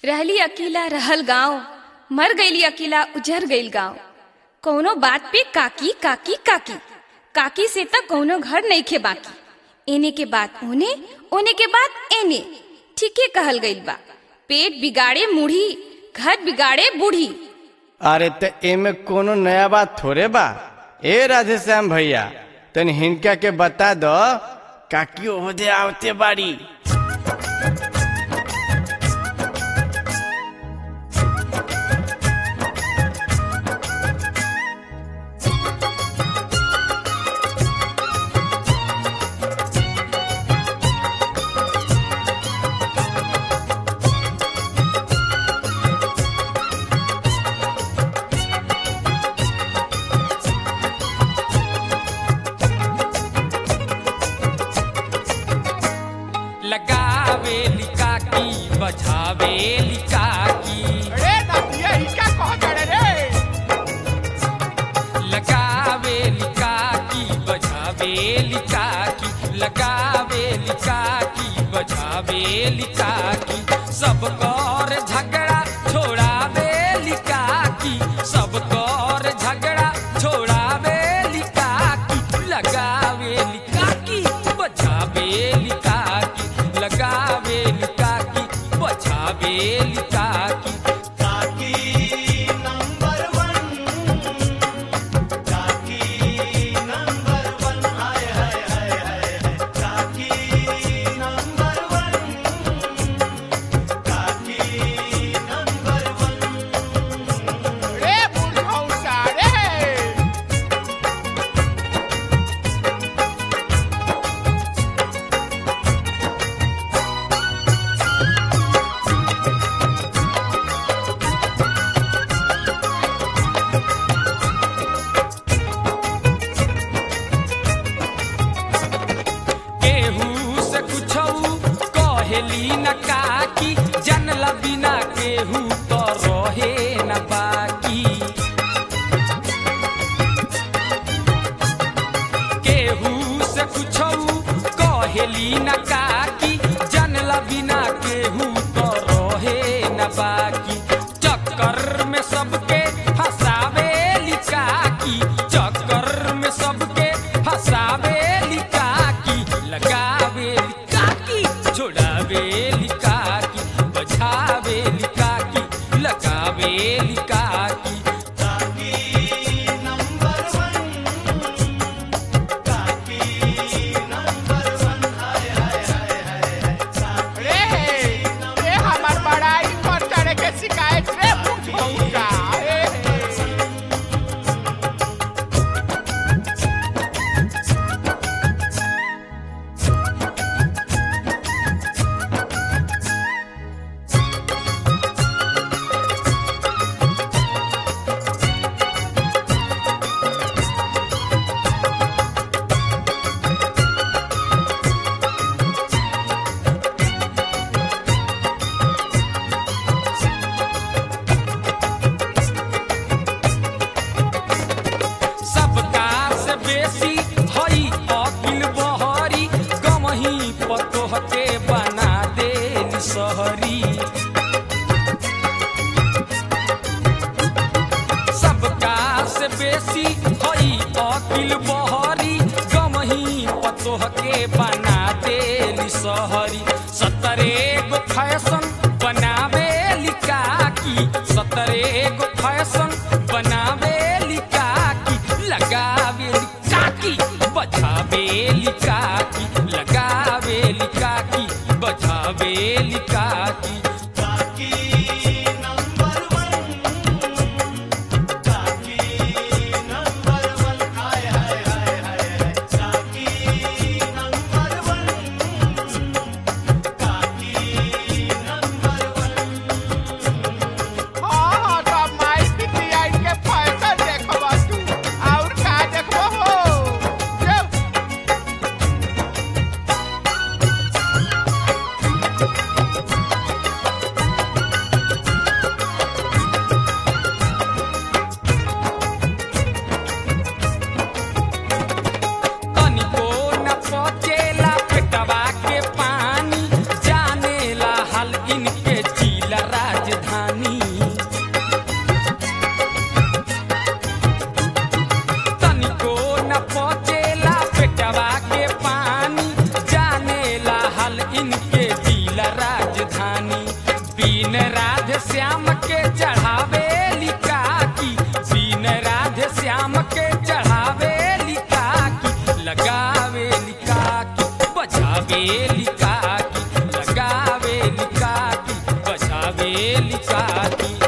रहली अकेला रहल गांव मर गईली अकेला उजर गईल गांव कौनो बात पे काकी काकी काकी काकी से तक कौनो घर नहीं खे बाकी एने के बाद ओने ओने के बाद एने ठीके कहल गईल बा पेट बिगाड़े मुढ़ी घर बिगाड़े बूढ़ी अरे त एमे कोनो नया बात थोड़े बा ए राधे श्याम भैया तन हिनका के बता दो काकी ओहदे आवते बाड़ी लगावे लिकाकी बजावे लिकाकी रे नदिया ही क्या कह करे रे लगावे लिकाकी बजावे लिकाकी लगावे लिकाकी बजावे लिकाकी सब कर झगड़ा छोड़ावे लिकाकी सब कर झगड़ा छोड़ावे लिकाकी लगावे लिकाकी बजावे लिकाकी लगावे लिकाकी बजावे लिकाकी रे बुढ़ौसा रे केहू से कुछऊ कहेली न काकी जनला बिना केहू तो रहे न बाकी केहू से कुछऊ कहेली न काकी जनला बिना केहू तो रहे न बाकी चक्कर में सबके फसावे लिकाकी चक्कर में सबके फसावे लिकाकी लगावे लिकाकी छोड़ावे लिकाकी बजावे लिकाकी लगावे लिकाकी रे रे हमार बड़ाई कर करे के शिकायत रे बुढ़ौसा रे सबका से बेसी हई अकिल बहरी गमही पतोह के बना देली सहरी सबका से बेसी हई अकिल बहरी गमही पतोह के बना देली सहरी सतरे गो फैशन बनावे लिकाकी सतरे गो फैशन बनावे लिकाकी लगावे लिकाकी बजावे लिकाकी लगावे लिकाकी बजावे लिकाकी हाँ हाँ तो माई बिटिया के फैशन देखबा तू और का देखबो हो जे बीन राधे श्याम के चढ़ावे लिका की बीन राधे श्याम के चढ़ावे लिका की लगावे लिका की बजावे लिका की लगावे लिका की बजावे लिका की